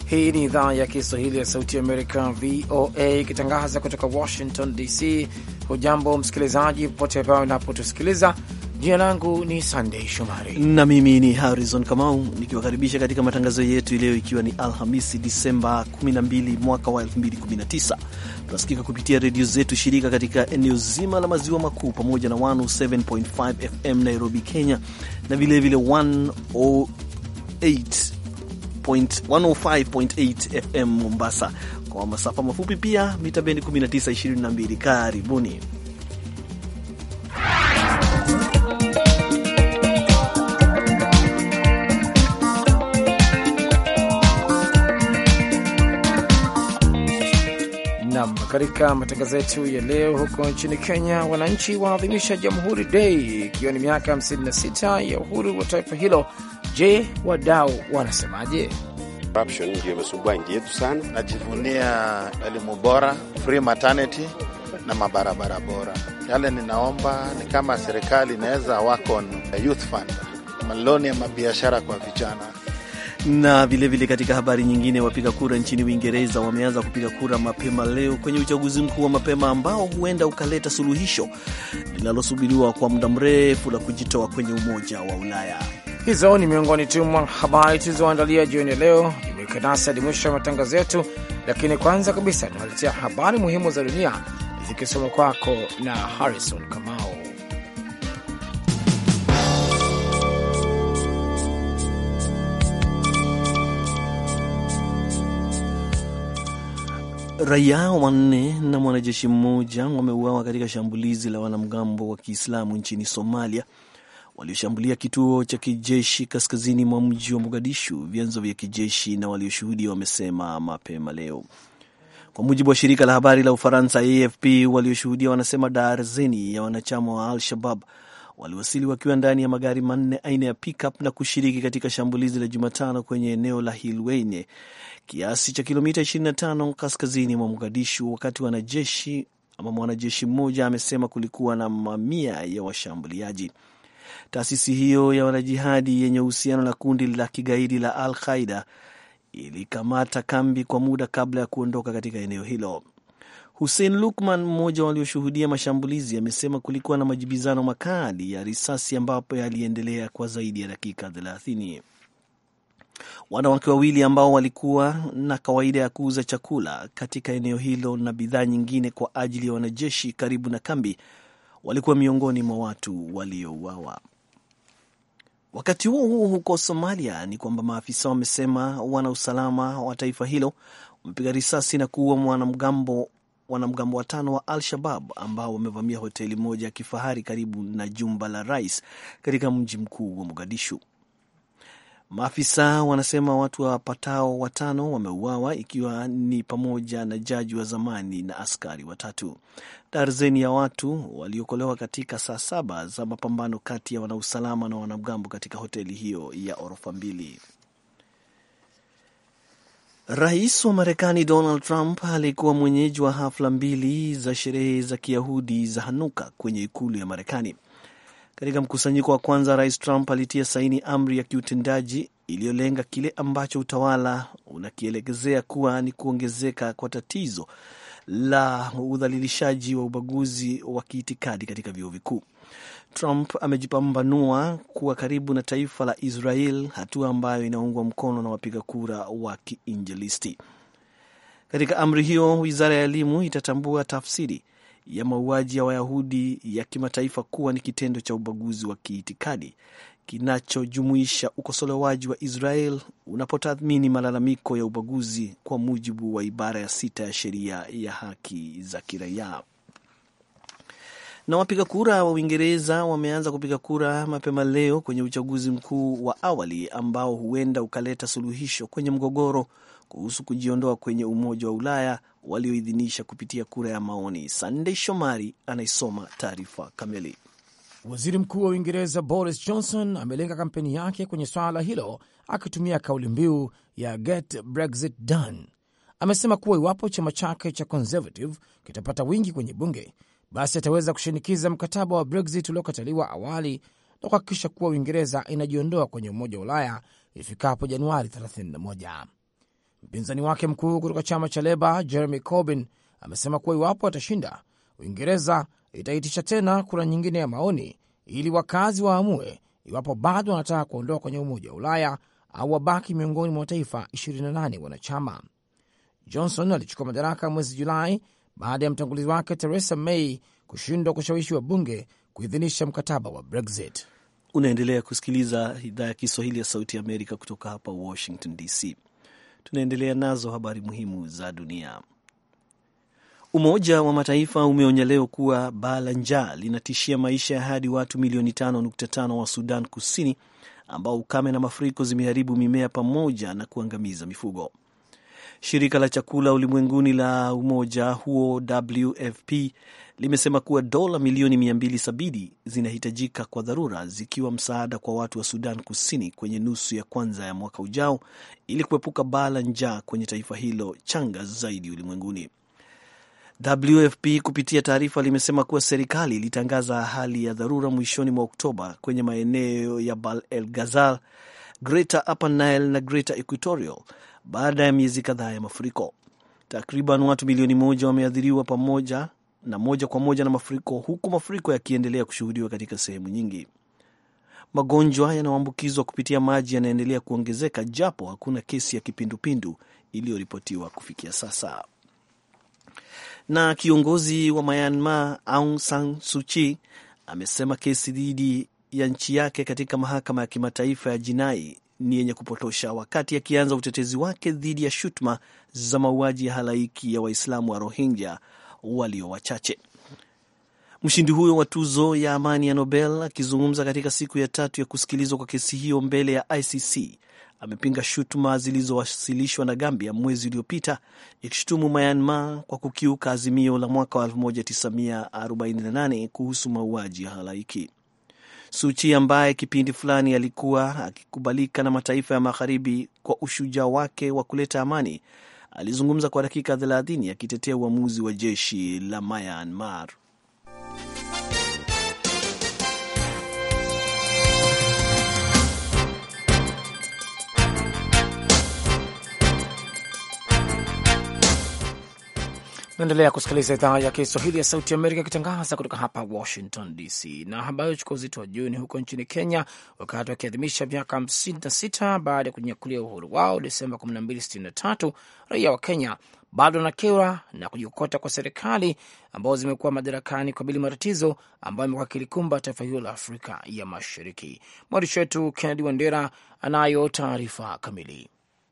Hii ni idhaa ya Kiswahili ya Sauti ya Amerika, VOA, ikitangaza kutoka Washington DC. Hujambo msikilizaji, popote pale unapotusikiliza. Jina langu ni Sandei Shomari na mimi ni Harrison Kamau nikiwakaribisha katika matangazo yetu leo, ikiwa ni Alhamisi Disemba 12 mwaka wa 2019. Tunasikika kupitia redio zetu shirika katika eneo zima la maziwa makuu pamoja na 107.5 FM Nairobi, Kenya, na vilevile 105.8 FM Mombasa, kwa masafa mafupi pia mita bendi 1922. Karibuni. nam. Katika matangazo yetu ya leo, huko nchini Kenya, wananchi wanaadhimisha Jamhuri Dei ikiwa ni miaka 56 ya uhuru wa taifa hilo. Je, wadau wanasemaje? Corruption ndio imesumbua nchi yetu sana. Najivunia elimu bora, free maternity na mabarabara bora. Yale ninaomba ni kama serikali inaweza work on youth fund, maloni ya mabiashara kwa vijana na vilevile vile katika habari nyingine, wapiga kura nchini Uingereza wameanza kupiga kura mapema leo kwenye uchaguzi mkuu wa mapema ambao huenda ukaleta suluhisho linalosubiriwa kwa muda mrefu la kujitoa kwenye Umoja wa Ulaya. Hizo ni miongoni tu mwa habari tulizoandalia jioni ya leo. Jumuika nasi hadi mwisho ya matangazo yetu, lakini kwanza kabisa tunaletea habari muhimu za dunia zikisoma kwako na Harrison Kamau. Raia wanne na mwanajeshi mmoja wameuawa katika shambulizi la wanamgambo wa Kiislamu nchini Somalia walioshambulia kituo cha kijeshi kaskazini mwa mji wa Mogadishu, vyanzo vya kijeshi na walioshuhudia wamesema mapema leo, kwa mujibu wa shirika la habari la Ufaransa AFP. Walioshuhudia wanasema darzeni ya wanachama wa Al-Shabab waliwasili wakiwa ndani ya magari manne aina ya pickup na kushiriki katika shambulizi la Jumatano kwenye eneo la Hilweyne kiasi cha kilomita 25 kaskazini mwa Mogadishu, wakati wanajeshi ama mwanajeshi mmoja amesema kulikuwa na mamia ya washambuliaji. Taasisi hiyo ya wanajihadi yenye uhusiano na kundi la kigaidi la Al Qaida ilikamata kambi kwa muda kabla ya kuondoka katika eneo hilo. Hussein Lukman, mmoja walioshuhudia mashambulizi, amesema kulikuwa na majibizano makali ya risasi ambapo yaliendelea kwa zaidi ya dakika thelathini. Wanawake wawili ambao walikuwa na kawaida ya kuuza chakula katika eneo hilo na bidhaa nyingine kwa ajili ya wanajeshi karibu na kambi walikuwa miongoni mwa watu waliouawa. Wakati huo huo, huko Somalia ni kwamba maafisa wamesema wana usalama wa taifa hilo wamepiga risasi na kuua wanamgambo wanamgambo watano wa Al-Shabab ambao wamevamia hoteli moja ya kifahari karibu na jumba la rais katika mji mkuu wa Mogadishu. Maafisa wanasema watu wapatao watano wameuawa ikiwa ni pamoja na jaji wa zamani na askari watatu. Darzeni ya watu waliokolewa katika saa saba za mapambano kati ya wanausalama na wanamgambo katika hoteli hiyo ya orofa mbili. Rais wa Marekani Donald Trump alikuwa mwenyeji wa hafla mbili za sherehe za Kiyahudi za Hanuka kwenye ikulu ya Marekani. Katika mkusanyiko wa kwanza, Rais Trump alitia saini amri ya kiutendaji iliyolenga kile ambacho utawala unakielekezea kuwa ni kuongezeka kwa tatizo la udhalilishaji wa ubaguzi wa kiitikadi katika vyuo vikuu. Trump amejipambanua kuwa karibu na taifa la Israel, hatua ambayo inaungwa mkono na wapiga kura wa kiinjilisti. Katika amri hiyo, wizara ya elimu itatambua tafsiri ya mauaji ya Wayahudi ya kimataifa kuwa ni kitendo cha ubaguzi wa kiitikadi kinachojumuisha ukosolewaji wa Israel unapotathmini malalamiko ya ubaguzi kwa mujibu wa ibara ya sita ya sheria ya haki za kiraia. Na wapiga kura wa Uingereza wameanza kupiga kura mapema leo kwenye uchaguzi mkuu wa awali ambao huenda ukaleta suluhisho kwenye mgogoro kuhusu kujiondoa kwenye Umoja wa Ulaya walioidhinisha kupitia kura ya maoni. Sandey Shomari anaisoma taarifa kamili. Waziri Mkuu wa Uingereza Boris Johnson amelenga kampeni yake kwenye swala hilo akitumia kauli mbiu ya Get Brexit Done. Amesema kuwa iwapo chama chake cha Conservative kitapata wingi kwenye bunge, basi ataweza kushinikiza mkataba wa Brexit uliokataliwa awali na kuhakikisha kuwa Uingereza inajiondoa kwenye Umoja wa Ulaya ifikapo Januari 31. Mpinzani wake mkuu kutoka chama cha Leba Jeremy Corbyn amesema kuwa iwapo atashinda, Uingereza itaitisha tena kura nyingine ya maoni ili wakazi waamue iwapo bado wanataka kuondoka kwenye Umoja wa Ulaya au wabaki miongoni mwa mataifa 28 wanachama. Johnson alichukua madaraka mwezi Julai baada ya mtangulizi wake Theresa May kushindwa kushawishi wabunge kuidhinisha mkataba wa Brexit. Unaendelea kusikiliza idhaa ya Kiswahili ya Sauti ya Amerika kutoka hapa Washington DC. Tunaendelea nazo habari muhimu za dunia. Umoja wa Mataifa umeonya leo kuwa baa la njaa linatishia maisha ya hadi watu milioni 5.5 wa Sudan Kusini, ambao ukame na mafuriko zimeharibu mimea pamoja na kuangamiza mifugo. Shirika la chakula ulimwenguni la umoja huo WFP limesema kuwa dola milioni 270 zinahitajika kwa dharura, zikiwa msaada kwa watu wa Sudan Kusini kwenye nusu ya kwanza ya mwaka ujao ili kuepuka baa la njaa kwenye taifa hilo changa zaidi ulimwenguni. WFP kupitia taarifa limesema kuwa serikali ilitangaza hali ya dharura mwishoni mwa Oktoba kwenye maeneo ya Bab el Ghazal, Greater Upper Nile na Greater Equatorial baada ya miezi kadhaa ya mafuriko. Takriban watu milioni moja wameathiriwa pamoja na moja kwa moja na mafuriko, huku mafuriko yakiendelea kushuhudiwa katika sehemu nyingi. Magonjwa yanayoambukizwa kupitia maji yanaendelea kuongezeka, japo hakuna kesi ya kipindupindu iliyoripotiwa kufikia sasa. Na kiongozi wa Myanmar Aung San Suu Kyi amesema kesi dhidi ya nchi yake katika mahakama ya kimataifa ya jinai ni yenye kupotosha, wakati akianza utetezi wake dhidi ya shutuma za mauaji ya halaiki ya Waislamu wa Rohingya walio wachache. Mshindi huyo wa tuzo ya amani ya Nobel akizungumza katika siku ya tatu ya kusikilizwa kwa kesi hiyo mbele ya ICC amepinga shutuma zilizowasilishwa na Gambia mwezi uliopita ikishutumu Myanmar kwa kukiuka azimio la mwaka wa 1948 kuhusu mauaji ya halaiki. Suchi ambaye kipindi fulani alikuwa akikubalika na mataifa ya magharibi kwa ushujaa wake wa kuleta amani, alizungumza kwa dakika 30 akitetea uamuzi wa jeshi la Myanmar. Naendelea kusikiliza idhaa ya Kiswahili ya Sauti Amerika ikitangaza kutoka hapa Washington DC. Na habari chukua uzito wa juu ni huko nchini Kenya, wakati wakiadhimisha miaka 56 baada ya kunyakulia uhuru wao Desemba 1263, raia wa Kenya bado wanakewa na kujikokota kwa serikali ambazo zimekuwa madarakani kukabili matatizo ambayo imekuwa kilikumba taifa hilo la Afrika ya Mashariki. Mwandishi wetu Kennedy Wandera anayo taarifa kamili.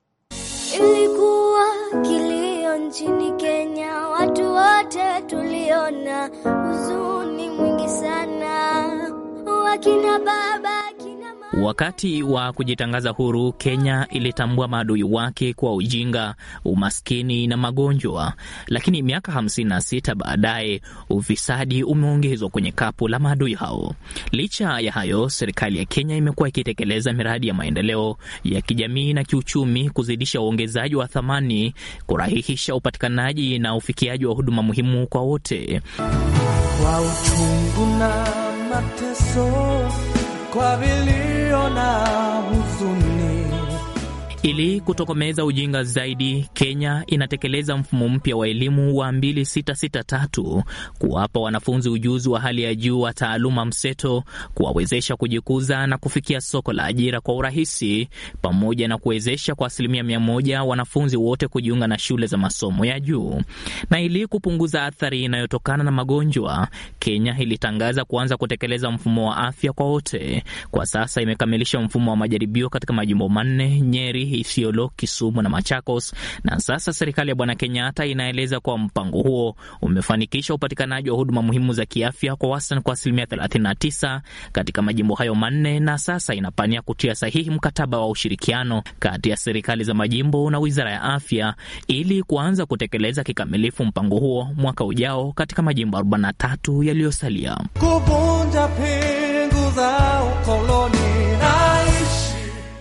Ilikuwa kilio nchini Kenya, watu wote tuliona huzuni mwingi sana, wakina baba kina mama. Wakati wa kujitangaza huru, Kenya ilitambua maadui wake kwa ujinga, umaskini na magonjwa. Lakini miaka 56 baadaye, ufisadi umeongezwa kwenye kapu la maadui hao. Licha ya hayo, serikali ya Kenya imekuwa ikitekeleza miradi ya maendeleo ya kijamii na kiuchumi, kuzidisha uongezaji wa thamani, kurahihisha upatikanaji na ufikiaji wa huduma muhimu kwa wote. kwa uchungu na mateso, kwa vilio na huzuni. Ili kutokomeza ujinga zaidi, Kenya inatekeleza mfumo mpya wa elimu wa 2663 kuwapa wanafunzi ujuzi wa hali ya juu wa taaluma mseto, kuwawezesha kujikuza na kufikia soko la ajira kwa urahisi, pamoja na kuwezesha kwa asilimia mia moja wanafunzi wote kujiunga na shule za masomo ya juu. Na ili kupunguza athari inayotokana na magonjwa, Kenya ilitangaza kuanza kutekeleza mfumo wa afya kwa wote. Kwa sasa imekamilisha mfumo wa majaribio katika majimbo manne: Nyeri, Isiolo, Kisumu na Machakos. Na sasa serikali ya Bwana Kenyatta inaeleza kuwa mpango huo umefanikisha upatikanaji wa huduma muhimu za kiafya kwa wastani kwa asilimia 39 katika majimbo hayo manne, na sasa inapania kutia sahihi mkataba wa ushirikiano kati ya serikali za majimbo na wizara ya afya ili kuanza kutekeleza kikamilifu mpango huo mwaka ujao katika majimbo 43 yaliyosalia. Kuvunja pingu za ukoloni, naishi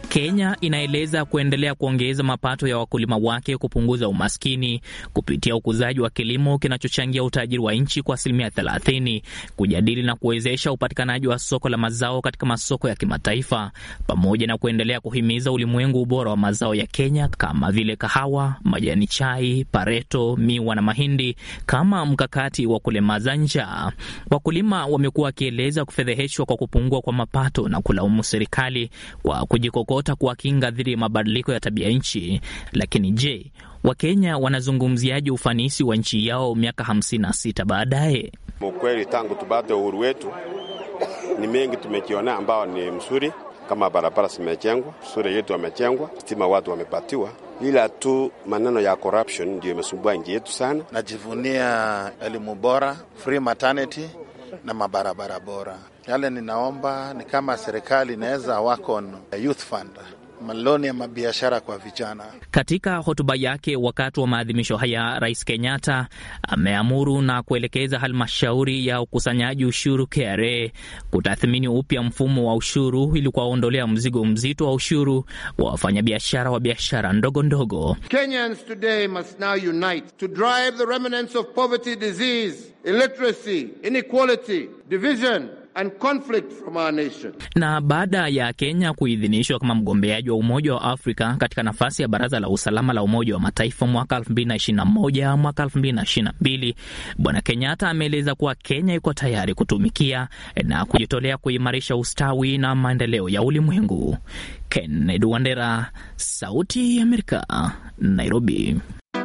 Kenya inaeleza kuendelea kuongeza mapato ya wakulima wake, kupunguza umaskini kupitia ukuzaji wa kilimo kinachochangia utajiri wa nchi kwa asilimia 30, kujadili na kuwezesha upatikanaji wa soko la mazao katika masoko ya kimataifa, pamoja na kuendelea kuhimiza ulimwengu ubora wa mazao ya Kenya kama vile kahawa, majani chai, pareto, miwa na mahindi kama mkakati wa kulemaza njaa. Wakulima wamekuwa wakieleza kufedheheshwa kwa kupungua kwa mapato na kulaumu serikali kwa kujikokota kuwakinga dhidi ya mabadiliko ya tabia nchi. Lakini je, Wakenya wanazungumziaje ufanisi wa nchi yao miaka 56 baadaye? Ukweli, tangu tupate uhuru wetu ni mengi tumekiona ambao ni mzuri, kama barabara zimejengwa, shule yetu wamejengwa, stima watu wamepatiwa, ila tu maneno ya corruption ndio imesumbua nchi yetu sana. Najivunia elimu bora, free maternity na mabarabara bora. Yale ninaomba ni kama serikali inaweza work on youth fund maloni ya mabiashara kwa vijana. Katika hotuba yake wakati wa maadhimisho haya, Rais Kenyatta ameamuru na kuelekeza halmashauri ya ukusanyaji ushuru KRA kutathmini upya mfumo wa ushuru ili kuwaondolea mzigo mzito wa ushuru wa wafanyabiashara wa biashara ndogo ndogo. Kenyans today must now unite to drive the remnants of poverty, disease, illiteracy, inequality, division and conflict from our nation. Na baada ya Kenya kuidhinishwa kama mgombeaji wa Umoja wa Afrika katika nafasi ya Baraza la Usalama la Umoja wa Mataifa mwaka 2021 mwaka 2022, Bwana Kenyatta ameeleza kuwa Kenya iko tayari kutumikia na kujitolea kuimarisha ustawi na maendeleo ya ulimwengu. Kennedy Wandera, Sauti ya Amerika, Nairobi.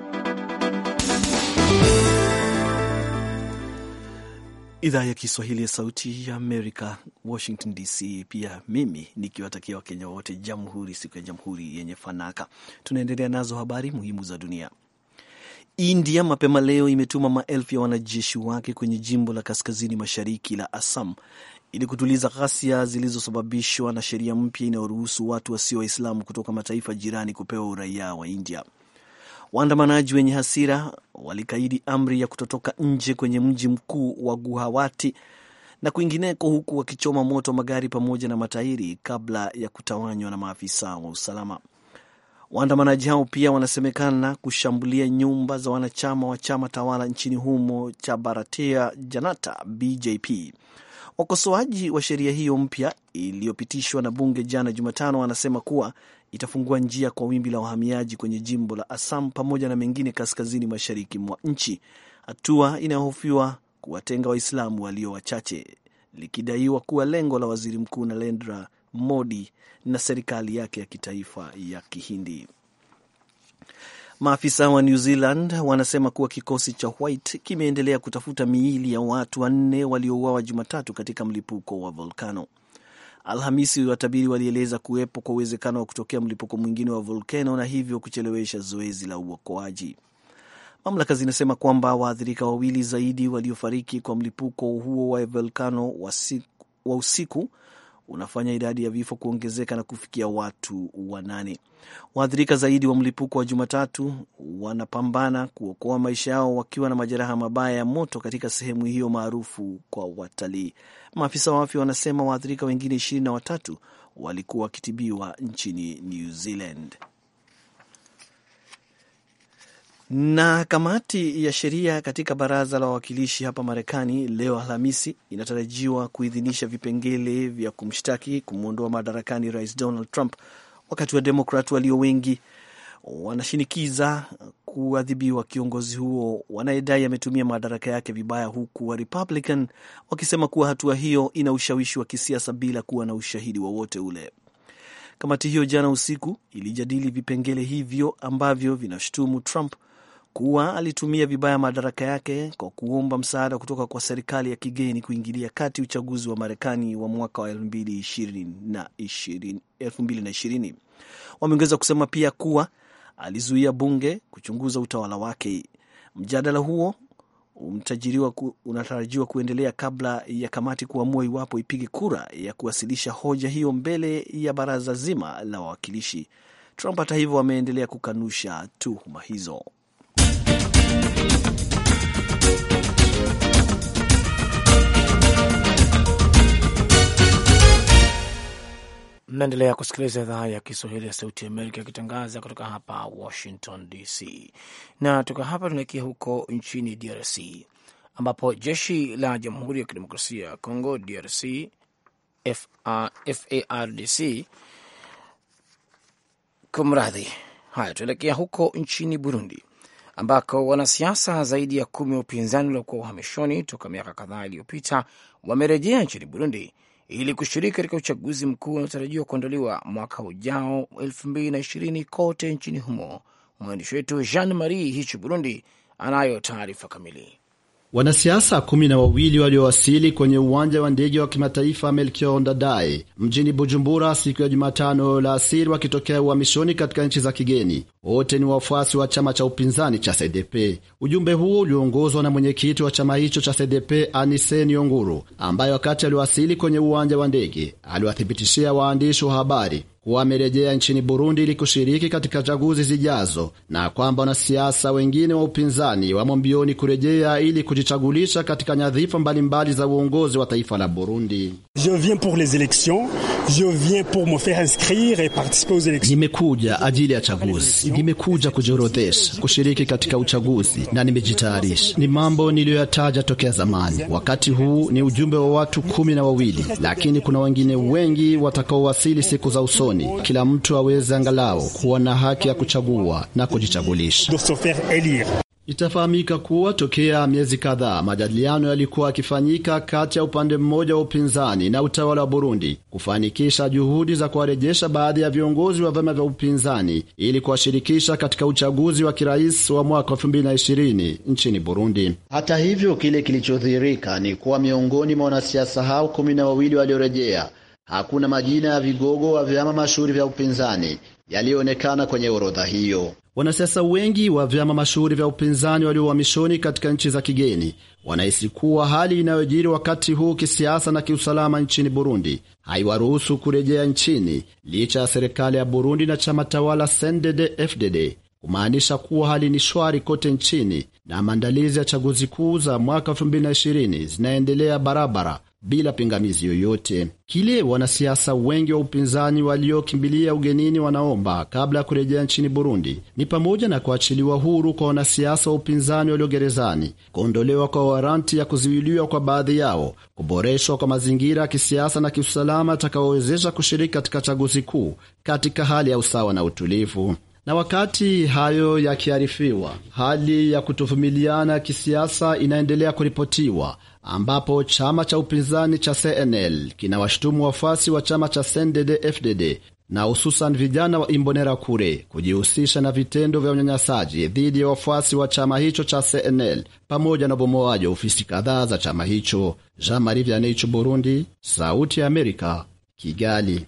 Idhaa ya Kiswahili ya Sauti ya Amerika, Washington DC. Pia mimi nikiwatakia Wakenya wote jamhuri, siku ya jamhuri yenye fanaka. Tunaendelea nazo habari muhimu za dunia. India mapema leo imetuma maelfu ya wanajeshi wake kwenye jimbo la kaskazini mashariki la Assam ili kutuliza ghasia zilizosababishwa na sheria mpya inayoruhusu watu wasio Waislamu kutoka mataifa jirani kupewa uraia wa India. Waandamanaji wenye hasira walikaidi amri ya kutotoka nje kwenye mji mkuu wa Guwahati na kwingineko, huku wakichoma moto magari pamoja na matairi kabla ya kutawanywa na maafisa wa usalama. Waandamanaji hao pia wanasemekana kushambulia nyumba za wanachama wa chama tawala nchini humo cha Bharatiya Janata BJP. Wakosoaji wa sheria hiyo mpya iliyopitishwa na bunge jana Jumatano wanasema kuwa itafungua njia kwa wimbi la wahamiaji kwenye jimbo la Assam pamoja na mengine kaskazini mashariki mwa nchi, hatua inayohofiwa kuwatenga Waislamu walio wachache, likidaiwa kuwa lengo la waziri mkuu Narendra Modi na serikali yake ya kitaifa ya Kihindi. Maafisa wa New Zealand wanasema kuwa kikosi cha White kimeendelea kutafuta miili ya watu wanne waliouawa Jumatatu katika mlipuko wa volkano. Alhamisi, watabiri walieleza kuwepo kwa uwezekano wa kutokea mlipuko mwingine wa volkano na hivyo kuchelewesha zoezi la uokoaji. Mamlaka zinasema kwamba waathirika wawili zaidi waliofariki kwa mlipuko huo wa volkano wa usiku unafanya idadi ya vifo kuongezeka na kufikia watu wanane. Waathirika zaidi wa mlipuko wa Jumatatu wanapambana kuokoa maisha yao wakiwa na majeraha mabaya ya moto katika sehemu hiyo maarufu kwa watalii. Maafisa wa afya wanasema waathirika wengine ishirini na watatu walikuwa wakitibiwa nchini New Zealand. Na kamati ya sheria katika baraza la wawakilishi hapa Marekani leo Alhamisi inatarajiwa kuidhinisha vipengele vya kumshtaki kumwondoa madarakani rais Donald Trump, wakati wa Demokrat walio wengi wanashinikiza kuadhibiwa kiongozi huo wanayedai ametumia madaraka yake vibaya, huku wa Republican wakisema kuwa hatua hiyo ina ushawishi wa kisiasa bila kuwa na ushahidi wowote ule. Kamati hiyo jana usiku ilijadili vipengele hivyo ambavyo vinashutumu Trump kuwa alitumia vibaya madaraka yake kwa kuomba msaada kutoka kwa serikali ya kigeni kuingilia kati uchaguzi wa Marekani wa mwaka wa 2020. Wameongeza kusema pia kuwa alizuia bunge kuchunguza utawala wake. Mjadala huo unatarajiwa kuendelea kabla ya kamati kuamua iwapo ipige kura ya kuwasilisha hoja hiyo mbele ya baraza zima la wawakilishi. Trump hata hivyo ameendelea kukanusha tuhuma hizo. Mnaendelea kusikiliza idhaa ya Kiswahili ya Sauti ya Amerika ikitangaza kutoka hapa Washington DC, na toka hapa tunaelekea huko nchini DRC ambapo jeshi la Jamhuri ya Kidemokrasia ya Kongo DRC FARDC kumradhi. Haya, tuelekea huko nchini Burundi ambako wanasiasa zaidi ya kumi wa upinzani waliokuwa uhamishoni toka miaka kadhaa iliyopita wamerejea nchini Burundi ili kushiriki katika uchaguzi mkuu unaotarajiwa kuandaliwa mwaka ujao elfu mbili na ishirini kote nchini humo. Mwandishi wetu Jean Marie Hichu Burundi anayo taarifa kamili. Wanasiasa kumi na wawili waliowasili kwenye uwanja wa ndege wa kimataifa Melchior Ndadaye mjini Bujumbura siku ya Jumatano la asiri wakitokea uhamishoni katika nchi za kigeni. Wote ni wafuasi wa chama cha upinzani cha CDP. Ujumbe huo ulioongozwa na mwenyekiti wa chama hicho cha CDP Anise Nionguru, ambaye wakati aliwasili kwenye uwanja wa ndege aliwathibitishia waandishi wa habari kuwa amerejea nchini Burundi ili kushiriki katika chaguzi zijazo na kwamba wanasiasa wengine wa upinzani wamo mbioni kurejea ili kujichagulisha katika nyadhifa mbalimbali za uongozi wa taifa la Burundi. Je viens pour les elections, je viens pour me faire inscrire et participer aux elections. Nimekuja ajili ya chaguzi, nimekuja kujiorodhesha, kushiriki katika uchaguzi na nimejitayarisha. Ni mambo niliyoyataja tokea zamani. Wakati huu ni ujumbe wa watu kumi na wawili, lakini kuna wengine wengi watakaowasili siku za usoni. Kila mtu aweze angalau kuwa na haki ya kuchagua na kujichagulisha. De se faire élire. Itafahamika kuwa tokea miezi kadhaa majadiliano yalikuwa yakifanyika kati ya upande mmoja wa upinzani na utawala wa Burundi kufanikisha juhudi za kuwarejesha baadhi ya viongozi wa vyama vya upinzani ili kuwashirikisha katika uchaguzi wa kirais wa mwaka 2020 nchini Burundi. Hata hivyo, kile kilichodhihirika ni kuwa miongoni mwa wanasiasa hao kumi na wawili waliorejea hakuna majina ya vigogo wa vyama mashuhuri vya upinzani yaliyoonekana kwenye orodha hiyo. Wanasiasa wengi wa vyama mashuhuri vya upinzani walio uhamishoni katika nchi za kigeni wanahisi kuwa hali inayojiri wakati huu kisiasa na kiusalama nchini Burundi haiwaruhusu kurejea nchini licha ya serikali ya Burundi na chama tawala CNDD-FDD kumaanisha kuwa hali ni shwari kote nchini na maandalizi ya chaguzi kuu za mwaka 2020 zinaendelea barabara bila pingamizi yoyote. Kile wanasiasa wengi wa upinzani waliokimbilia ugenini wanaomba kabla ya kurejea nchini Burundi ni pamoja na kuachiliwa huru kwa wanasiasa wa upinzani walio gerezani, kuondolewa kwa waranti ya kuzuiliwa kwa baadhi yao, kuboreshwa kwa mazingira ya kisiasa na kiusalama atakayowezesha kushiriki katika chaguzi kuu katika hali ya usawa na utulivu. Na wakati hayo yakiarifiwa, hali ya kutovumiliana kisiasa inaendelea kuripotiwa ambapo chama cha upinzani cha CNL kinawashutumu wafuasi wa chama cha CNDD-FDD na hususan vijana wa Imbonerakure kujihusisha na vitendo vya unyanyasaji dhidi ya wafuasi wa chama hicho cha CNL pamoja na ubomoaji wa ofisi kadhaa za chama hicho. Jean Marie Vianney, Burundi, Sauti ya Amerika, Kigali.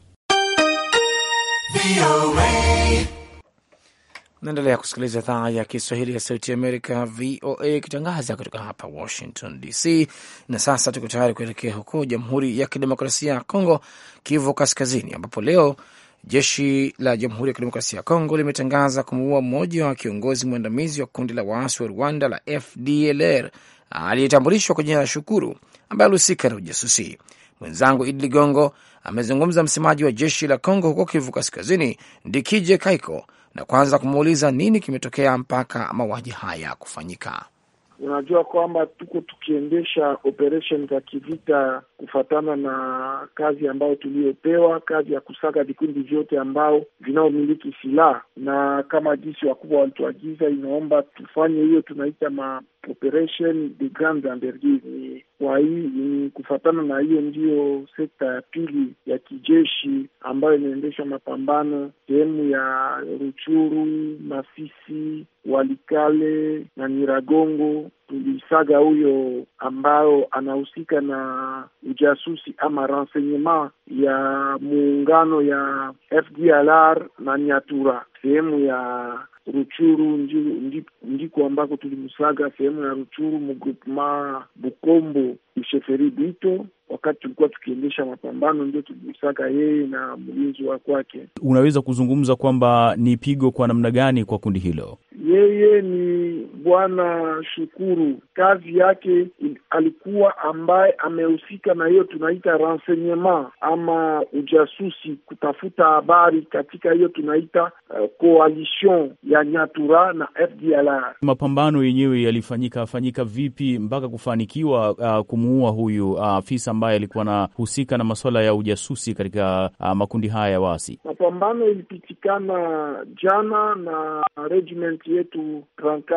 Naendelea kusikiliza idhaa ya Kiswahili ya Sauti ya Amerika, VOA, ikitangaza kutoka hapa Washington DC. Na sasa tuko tayari kuelekea huko Jamhuri ya Kidemokrasia ya Kongo, Kivu Kaskazini, ambapo leo jeshi la Jamhuri ya Kidemokrasia ya Kongo limetangaza kumuua mmoja wa kiongozi mwandamizi wa kundi la waasi wa Rwanda la FDLR aliyetambulishwa kwa jina la Shukuru, ambaye alihusika na ujasusi. Mwenzangu Idi Ligongo amezungumza msemaji wa jeshi la Kongo huko Kivu Kaskazini, Ndikije Kaiko, na kwanza kumuuliza nini kimetokea mpaka mauaji haya kufanyika. Unajua kwamba tuko tukiendesha operation za kivita kufatana na kazi ambayo tuliyopewa, kazi ya kusaka vikundi vyote ambao vinaomiliki silaha, na kama jinsi wakubwa walituagiza, inaomba tufanye hiyo tunaita ma operation de grande envergure. Ni kwa hii ni kufatana na hiyo ndiyo sekta ya pili ya kijeshi ambayo inaendesha mapambano sehemu ya Ruchuru, Masisi, Walikale na Nyiragongo. Tulisaga huyo ambao anahusika na ujasusi ama renseignement ya muungano ya FDLR na Nyatura sehemu ya Ruchuru ndiko ambako tulimsaga sehemu ya Ruchuru mugrupema Bukombo Msheferi Bwito. Wakati tulikuwa tukiendesha mapambano, ndio tulimsaga yeye na mlinzi wa kwake. Unaweza kuzungumza kwamba ni pigo kwa namna gani kwa kundi hilo? yeye ni Bwana Shukuru. Kazi yake alikuwa ambaye amehusika na hiyo tunaita renseignement ama ujasusi, kutafuta habari katika hiyo tunaita uh, coalition ya Nyatura na FDLR. Mapambano yenyewe yalifanyika fanyika vipi mpaka kufanikiwa uh, kumuua huyu afisa uh, ambaye alikuwa anahusika na masuala ya ujasusi katika uh, makundi haya ya waasi? Mapambano ilipitikana jana na regiment yetu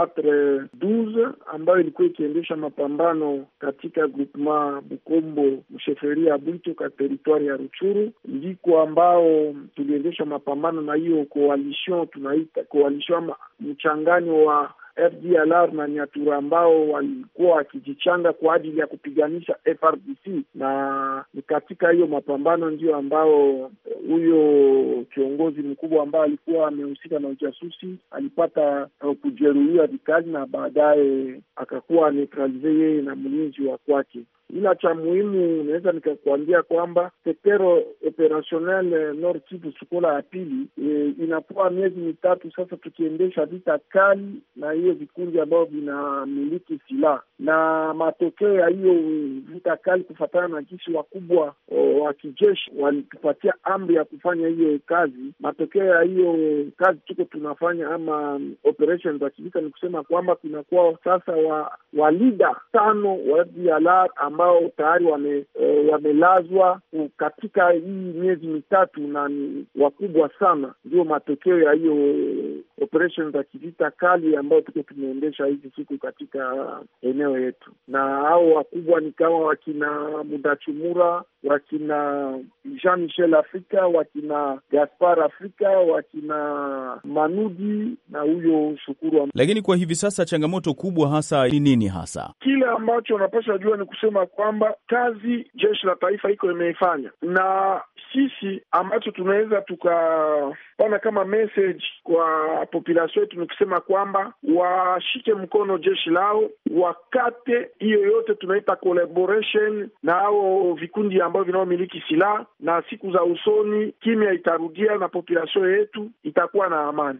3412 ambayo ilikuwa ikiendesha mapambano katika groupement Bukombo msheferia Bwito ka teritwari ya Ruchuru, ndiko ambao tuliendesha mapambano na hiyo coalition tunaita coalition ama mchanganyo wa FDLR na Nyatura ambao walikuwa wakijichanga kwa ajili ya kupiganisha FRDC, na ni katika hiyo mapambano ndio ambao huyo kiongozi mkubwa ambaye alikuwa amehusika na ujasusi alipata uh, kujeruhiwa vikali na baadaye akakuwa neutralize yeye na mlinzi wa kwake ila cha muhimu naweza nikakuambia kwamba sektero operationel Nord Kivu Sukola ya pili e, inakuwa miezi mitatu sasa tukiendesha vita kali na hiyo vikundi ambavyo vinamiliki silaha, na matokeo ya hiyo vita kali kufatana na jinsi wakubwa wa kijeshi walitupatia amri ya kufanya hiyo kazi. Matokeo ya hiyo kazi tuko tunafanya ama operation za kivita ni kusema kwamba kunakuwa sasa wa walida tano wa FDLR ambao tayari wame, e, wamelazwa katika hii miezi mitatu na ni wakubwa sana. Ndio matokeo ya hiyo operation za kivita kali ambayo tuko tumeendesha hizi siku katika eneo yetu, na hao wakubwa ni kama wakina Mudachumura, wakina Jean Michel Afrika, wakina Gaspar Afrika, wakina Manudi na huyo Shukuru. Lakini kwa hivi sasa changamoto kubwa hasa ni nini hasa? Kile ambacho unapaswa jua ni kusema kwamba kazi jeshi la taifa iko imeifanya, na sisi ambacho tunaweza tukapana kama message kwa population yetu ni kusema kwamba washike mkono jeshi lao, wakate hiyo yote tunaita collaboration na hao vikundi ambavyo vinaomiliki silaha, na siku za usoni kimya itarudia na population yetu itakuwa na amani.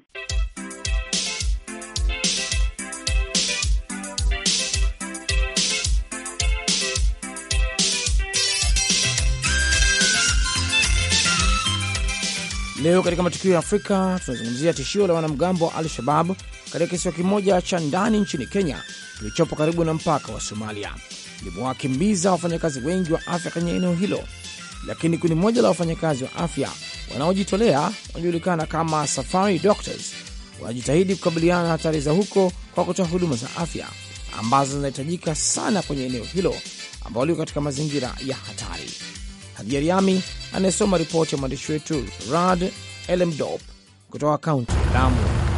Leo katika matukio ya Afrika tunazungumzia tishio la wanamgambo wa Al-Shabab katika kisiwa kimoja cha ndani nchini Kenya kilichopo karibu na mpaka wa Somalia. Limewakimbiza wafanyakazi wengi wa afya kwenye eneo hilo, lakini kundi moja la wafanyakazi wa afya wanaojitolea wanajulikana kama Safari Doctors wanajitahidi kukabiliana na hatari za huko kwa kutoa huduma za afya ambazo zinahitajika sana kwenye eneo hilo ambalo liko katika mazingira ya hatari. Hadija Riami anayesoma ripoti ya mwandishi wetu Rad Elemdop kutoka kaunti ya Lamu.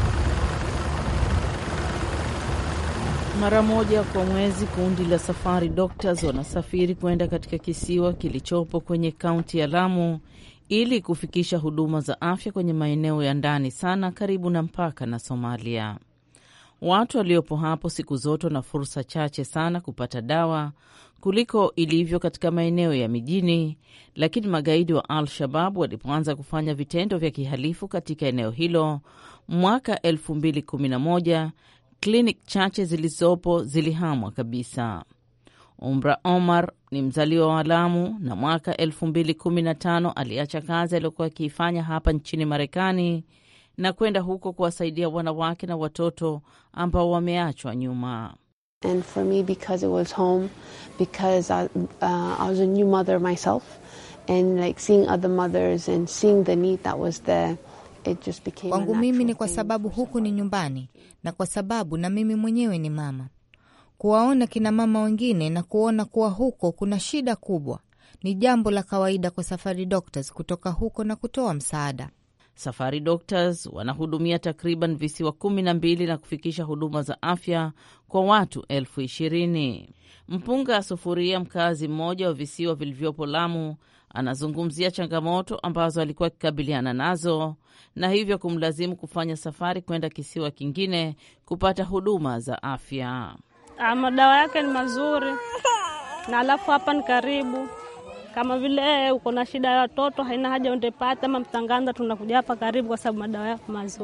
Mara moja kwa mwezi kundi la Safari Doctors wanasafiri kwenda katika kisiwa kilichopo kwenye kaunti ya Lamu ili kufikisha huduma za afya kwenye maeneo ya ndani sana karibu na mpaka na Somalia. Watu waliopo hapo siku zote wana fursa chache sana kupata dawa kuliko ilivyo katika maeneo ya mijini, lakini magaidi wa Al-Shabab walipoanza kufanya vitendo vya kihalifu katika eneo hilo mwaka 2011 klinik chache zilizopo zilihamwa kabisa. Umra Omar ni mzaliwa wa Lamu na mwaka 2015 aliacha kazi aliyokuwa akiifanya hapa nchini Marekani na kwenda huko kuwasaidia wanawake na watoto ambao wameachwa nyuma. And for me because it was home because I, uh, I was a new mother myself and like seeing other mothers and seeing the need that was there it just became Kwangu mimi ni kwa sababu huku ni nyumbani na kwa sababu na mimi mwenyewe ni mama. Kuwaona kina mama wengine na kuona kuwa huko kuna shida kubwa ni jambo la kawaida kwa Safari Doctors kutoka huko na kutoa msaada. Safari Doctors wanahudumia takriban visiwa kumi na mbili na kufikisha huduma za afya kwa watu elfu ishirini. Mpunga Sufuria, mkazi mmoja wa visiwa vilivyopo Lamu, anazungumzia changamoto ambazo alikuwa akikabiliana nazo na hivyo kumlazimu kufanya safari kwenda kisiwa kingine kupata huduma za afya. Madawa yake ni mazuri na alafu hapa ni karibu kama vile uko na shida ya watoto, haina haja undepata ama Mtanganda, tunakuja hapa karibu kwa sababu madawa yako mazuri.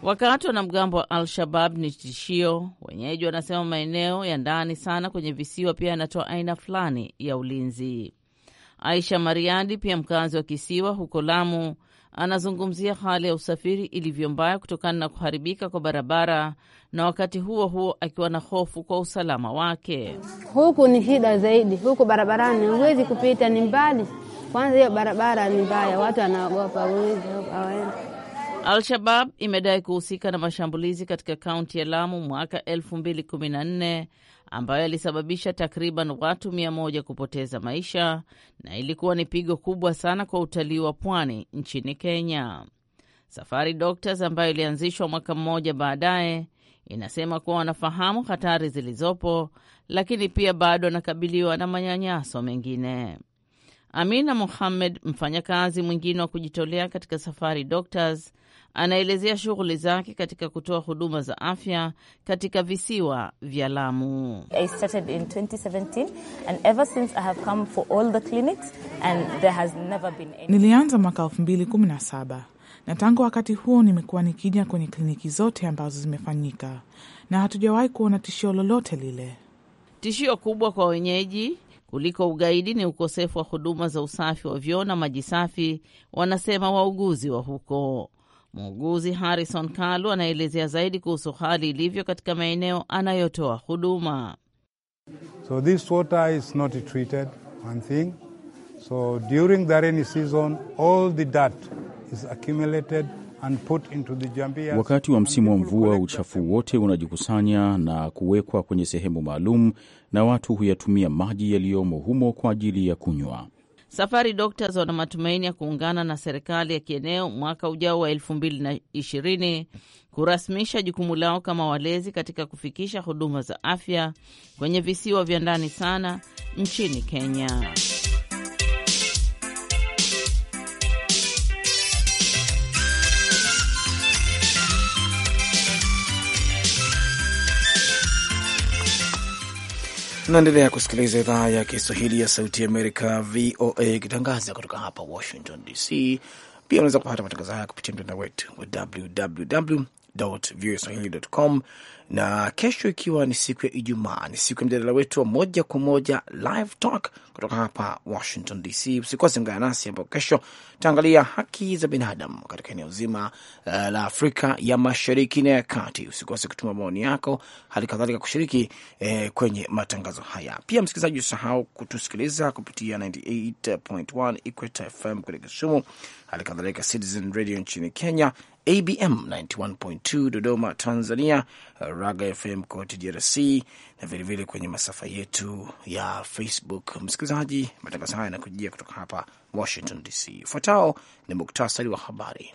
Wakati wanamgambo wa Al-Shabab ni tishio, wenyeji wanasema maeneo ya ndani sana kwenye visiwa pia yanatoa aina fulani ya ulinzi. Aisha Mariadi, pia mkazi wa kisiwa huko Lamu, anazungumzia hali ya usafiri ilivyo mbaya kutokana na kuharibika kwa barabara, na wakati huo huo akiwa na hofu kwa usalama wake. Huku ni shida zaidi, huku barabarani huwezi kupita, ni mbali. Kwanza hiyo barabara ni mbaya, watu wanaogopa, huwezi hawaendi. Al-Shabab imedai kuhusika na mashambulizi katika kaunti ya Lamu mwaka 2014 ambayo yalisababisha takriban watu mia moja kupoteza maisha na ilikuwa ni pigo kubwa sana kwa utalii wa pwani nchini Kenya. Safari Doctors ambayo ilianzishwa mwaka mmoja baadaye inasema kuwa wanafahamu hatari zilizopo, lakini pia bado wanakabiliwa na manyanyaso mengine. Amina Mohamed, mfanyakazi mwingine wa kujitolea katika Safari Doctors, anaelezea shughuli zake katika kutoa huduma za afya katika visiwa vya Lamu. Nilianza mwaka 2017 na tangu wakati huo nimekuwa nikija kwenye kliniki zote ambazo zimefanyika na hatujawahi kuona tishio lolote lile. Tishio kubwa kwa wenyeji kuliko ugaidi ni ukosefu wa huduma za usafi wa vyoo na maji safi, wanasema wauguzi wa huko. Muuguzi Harrison Kalu anaelezea zaidi kuhusu hali ilivyo katika maeneo anayotoa huduma. So this water is not treated, one thing. So during the rainy season, all the dirt is accumulated and put into the jambias. Wakati wa msimu wa mvua, uchafu wote unajikusanya na kuwekwa kwenye sehemu maalum, na watu huyatumia maji yaliyomo humo kwa ajili ya kunywa. Safari Doctors wana matumaini ya kuungana na serikali ya kieneo mwaka ujao wa elfu mbili na ishirini kurasmisha jukumu lao kama walezi katika kufikisha huduma za afya kwenye visiwa vya ndani sana nchini Kenya. Naendelea kusikiliza idhaa ya Kiswahili ya Sauti ya Amerika, VOA, ikitangaza kutoka hapa Washington DC. Pia unaweza kupata matangazo haya kupitia mtandao wetu wa www voaswahili.com, na kesho ikiwa ni siku ya Ijumaa, ni siku ya mjadala wetu wa moja kwa moja live talk kutoka hapa Washington DC. Usikose ungana nasi ambapo kesho tutaangalia haki za binadamu katika eneo zima uh, la Afrika ya Mashariki na ya Kati. Usikose kutuma maoni yako, hali kadhalika kushiriki eh, kwenye matangazo haya. Pia msikilizaji, usahau kutusikiliza kupitia 98.1 Equator FM kule Kisumu, hali kadhalika Citizen Radio nchini Kenya, ABM 91.2 Dodoma Tanzania, Raga FM kote DRC na vilevile kwenye masafa yetu ya Facebook. Msikilizaji, matangazo haya yanakujia kutoka hapa Washington DC. Ufuatao ni muktasari wa habari.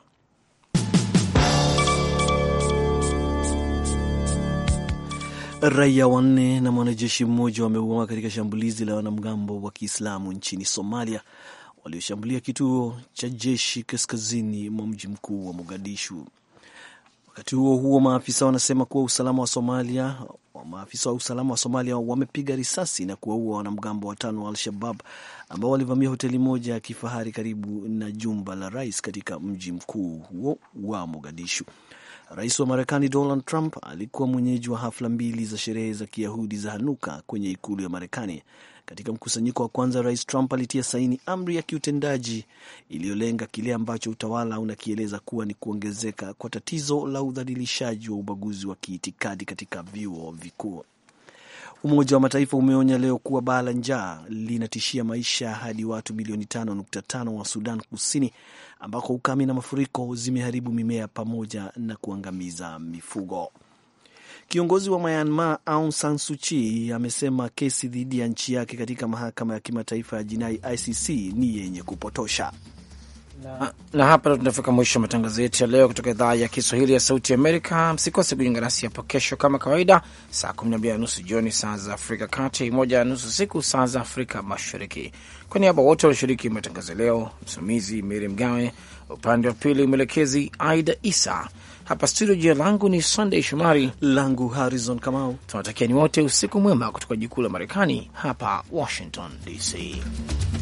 Raia wanne na mwanajeshi mmoja wameuawa katika shambulizi la wanamgambo wa Kiislamu nchini Somalia walioshambulia kituo cha jeshi kaskazini mwa mji mkuu wa Mogadishu. Wakati huo huo, maafisa wanasema kuwa usalama wa Somalia, maafisa wa usalama wa Somalia wamepiga risasi na kuwaua wanamgambo watano wa Al-Shabab ambao walivamia hoteli moja ya kifahari karibu na jumba la rais katika mji mkuu huo wa Mogadishu. Rais wa Marekani Donald Trump alikuwa mwenyeji wa hafla mbili za sherehe za Kiyahudi za Hanuka kwenye ikulu ya Marekani. Katika mkusanyiko wa kwanza, Rais Trump alitia saini amri ya kiutendaji iliyolenga kile ambacho utawala unakieleza kuwa ni kuongezeka kwa tatizo la udhalilishaji wa ubaguzi wa kiitikadi katika vyuo vikuu. Umoja wa Mataifa umeonya leo kuwa baa la njaa linatishia maisha hadi watu milioni 5.5 wa Sudan Kusini, ambako ukame na mafuriko zimeharibu mimea pamoja na kuangamiza mifugo. Kiongozi wa Myanmar Aung San Suu Kyi amesema kesi dhidi ya nchi yake katika mahakama ya kimataifa ya jinai ICC ni yenye kupotosha. Na, na hapa ndo tunafika mwisho wa matangazo yetu ya leo kutoka idhaa ya Kiswahili ya Sauti Amerika. Msikose kujiunga nasi hapo kesho kama kawaida, saa 12 na nusu jioni saa za Afrika Kati, moja na nusu siku saa za Afrika Mashariki. Kwa niaba wote walioshiriki matangazo leo, msimamizi Meri Mgawe, upande wa pili mwelekezi Aida Isa, hapa studio. Jina langu ni Sunday Shomari, langu Harrison Kamau. Tunawatakia ni wote usiku mwema kutoka jikuu la Marekani hapa Washington DC.